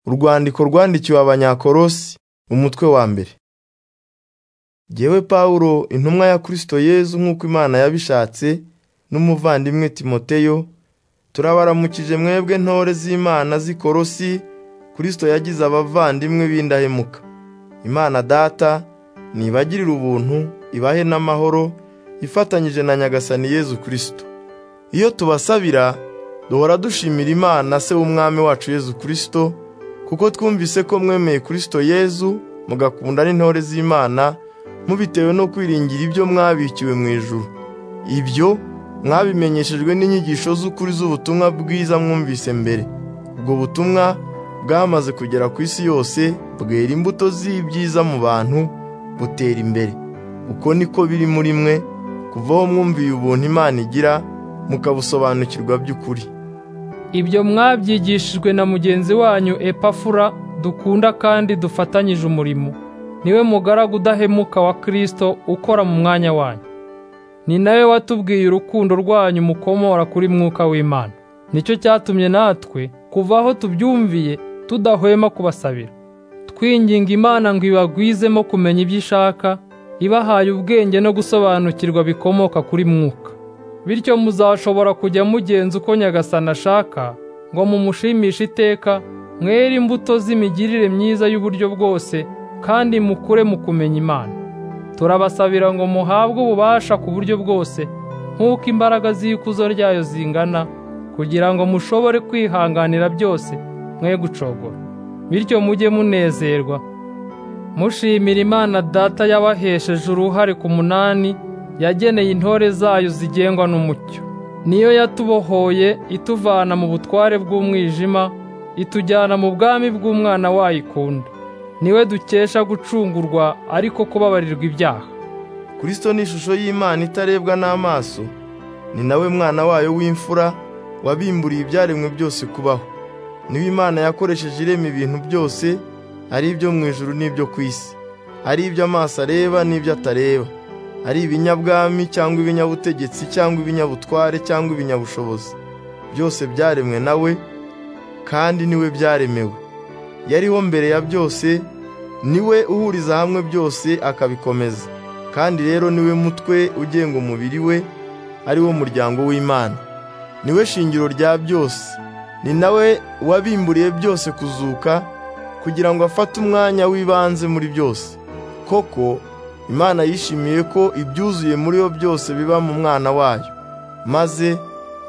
Urwandiko rwandikiwe Abanyakolosi, umutwe wa mbere. Jyewe Pawulo, intumwa ya Kristo Yezu nk'uko Imana yabishatse, n'umuvandimwe Timoteyo, turabaramukije mwebwe ntore z'Imana z'i Kolosi, Kristo yagize abavandimwe b'indahemuka. Imana Data nibagirire ubuntu, ibahe n'amahoro, ifatanyije na Nyagasani Yezu Kristo. Iyo tubasabira, duhora dushimira Imana Se w'Umwami wacu Yezu Kristo, kuko twumvise ko mwemeye Kristo Yezu, mugakunda n'intore z'Imana, mubitewe no kwiringira ibyo mwabikiwe mu ijuru. Ibyo mwabimenyeshejwe n'inyigisho z'ukuri z'ubutumwa bwiza mwumvise mbere. Ubwo butumwa bwamaze kugera ku isi yose, bwera imbuto z'ibyiza mu bantu, butera imbere. Uko niko biri muri mwe, kuva aho mwumviye ubuntu Imana igira, mukabusobanukirwa by'ukuri. Ibyo mwabyigishijwe na mugenzi wanyu Epafura dukunda kandi dufatanyije umurimo. Niwe mugaragu udahemuka wa Kristo ukora mu mwanya wanyu. Ni nawe watubwiye urukundo rwanyu mukomora kuri mwuka w'Imana. Nicyo cyatumye natwe kuva aho tubyumviye tudahwema kubasabira. Twinginga Imana ngo ibagwizemo kumenya ibyo ishaka, ibahaye ubwenge no gusobanukirwa bikomoka kuri mwuka. Bityo muzashobora kujya mugenza uko Nyagasani ashaka ngo mumushimishe iteka, mwere imbuto z'imigirire myiza y'uburyo bwose kandi mukure mu kumenya Imana. Turabasabira ngo muhabwe ububasha ku buryo bwose nk'uko imbaraga z'ikuzo ryayo zingana, kugira ngo mushobore kwihanganira byose mwe gucogora. Bityo mujye munezerwa, mushimira Imana Data yabahesheje uruhare ku munani yageneye intore zayo zigengwa n'umucyo. Niyo yatubohoye ituvana mu butware bw'umwijima, itujyana mu bwami bw'umwana wayo ikunda. Niwe dukesha gucungurwa ariko kubabarirwa ibyaha. Kristo ni ishusho y'Imana itarebwa n'amaso, ni nawe mwana wayo w'imfura wabimburiye ibyaremwe byose kubaho. Niwe Imana yakoresheje irema ibintu byose, ari ibyo mu ijuru n'ibyo ku isi, ari ibyo amaso areba n'ibyo atareba ari ibinyabwami cyangwa ibinyabutegetsi cyangwa ibinyabutware cyangwa ibinyabushobozi byose byaremwe nawe kandi niwe byaremewe yariho mbere ya byose niwe uhuriza hamwe byose akabikomeza kandi rero niwe mutwe ugenga umubiri we ari wo muryango w'Imana niwe shingiro rya byose ni nawe wabimburiye byose kuzuka kugira ngo afate umwanya w'ibanze muri byose koko Imana yishimiye ko ibyuzuye muri yo byose biba mu mwana wayo maze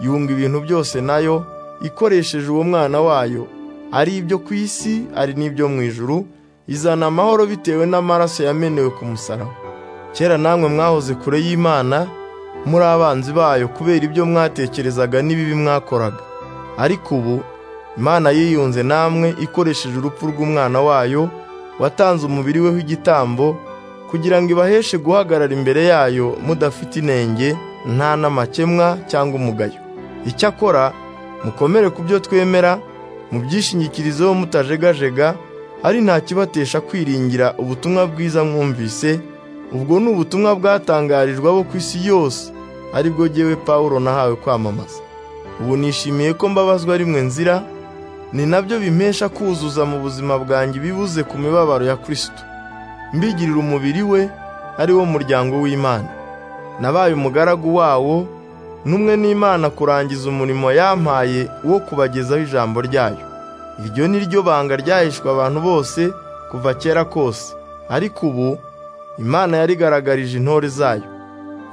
yunga ibintu byose nayo ikoresheje uwo mwana wayo ari ibyo ku isi ari n'ibyo mu ijuru izana amahoro bitewe n'amaraso yamenewe ku musaraba kera namwe mwahoze kure y'Imana muri abanzi bayo kubera ibyo mwatekerezaga n'ibibi mwakoraga ariko ubu Imana yiyunze namwe ikoresheje urupfu rw'umwana wayo watanze umubiri we w'igitambo kugira ngo ibaheshe guhagarara imbere yayo mudafite inenge nta n'amakemwa cyangwa umugayo icyakora mukomere ku byo twemera mubyishingikirizeho mutajegajega ari nta kibatesha kwiringira ubutumwa bwiza mwumvise ubwo ni ubutumwa bwatangarijwe abo ku isi yose aribwo jyewe Pawulo nahawe kwamamaza ubu nishimiye ko mbabazwa rimwe nzira ni nabyo bimpesha kuzuza mu buzima bwanjye ibibuze ku mibabaro ya Kristo mbigirira umubiri we ari wo muryango w'Imana nabaye umugaragu wawo n'umwe n'Imana kurangiza umurimo yampaye wo kubagezaho ijambo ryayo iryo ni ryo banga ryahishwe abantu bose kuva kera kose ariko ubu Imana yarigaragarije intore zayo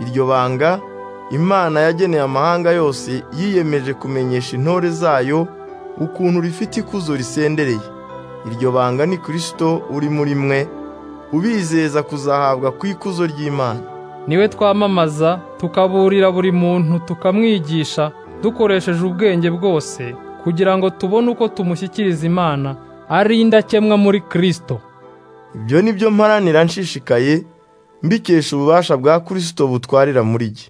iryo banga Imana yageneye amahanga yose yiyemeje kumenyesha intore zayo ukuntu rifite ikuzo risendereye iryo banga ni Kristo uri muri mwe ubizeza kuzahabwa ku ikuzo ry'Imana niwe twamamaza tukaburira buri muntu tukamwigisha dukoresheje ubwenge bwose kugira ngo tubone uko tumushyikiriza Imana ari indakemwa muri Kristo ibyo ni byo mparanira nshishikaye mbikesha ububasha bwa Kristo butwarira muri jye